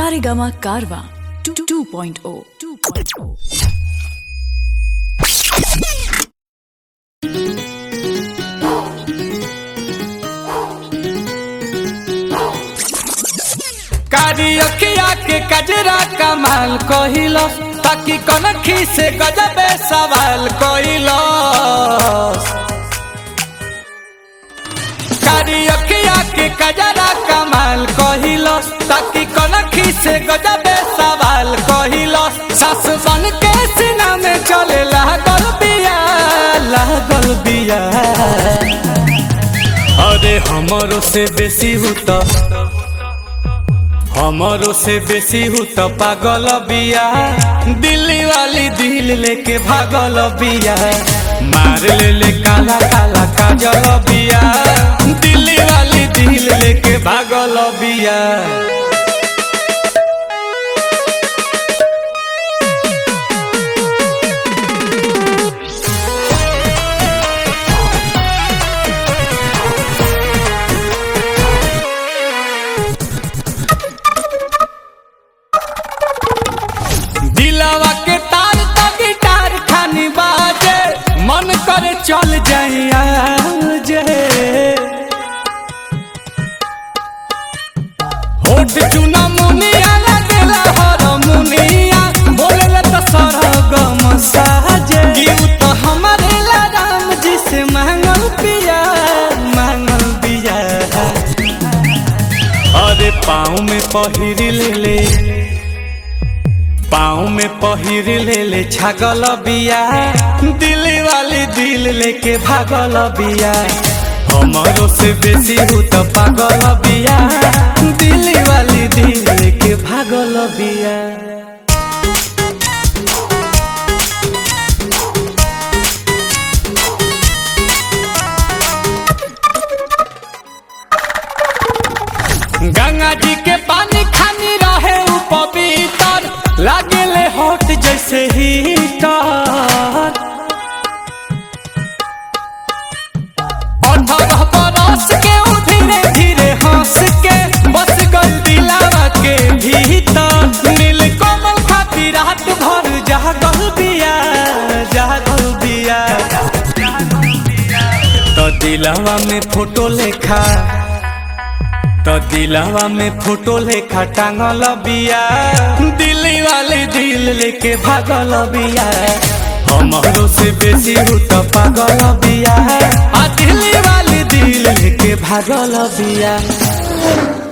Saregama Karwa 2.0 2.0 कारी अखिया के कजरा कमाल कहिलो ताकि कनखी से गजबे सवाल कहिलो कारी अखिया के कजरा कमाल कहिलो ताकि कनखी से गजबे सवाल कहिलो सास बन के सीना में चले लागल बिया लागल बिया अरे हमरो से बेसी हुता हमारो से बेसी हूँ तो पागल बिया दिल्ली वाली दिल लेके भागल बिया मार ले ले काला काला काजल बिया दिल्ली वाली दिल लेके भागल बिया दिलावा के तार तो गिटार खानी बाजे मन करे चल जाइया जे होठ चुना मुनिया लगेला हर मुनिया बोलेला तो सरगम साजे गीत तो हमारे ला राम जी से मांगल पिया मांगल पिया अरे पाँव में पहिर ले ले पाँव में पहिर ले ले छागल बिया दिल्ली वाली दिल लेके भागल बिया हमारो से बेसी हूँ तो पागल बिया दिल्ली वाली दिल लेके भागल बिया गंगा जी के पानी खानी रहे उ पवित्र लागेले हॉट जैसे हीटर अठारह बरस के उ धीरे धीरे हंस के बस गल दिलावा के भीतर नील कमल खाती रात भर जागल बिया जागल बिया तो दिलावा में फोटो लेखा तो दिलावा में फोटो लेखा टांगल बिया दिल्ली वाली दिल लेके भागल बिया हमारो से बेसी हूँ तो पागल बिया आ दिल्ली वाली दिल लेके भागल बिया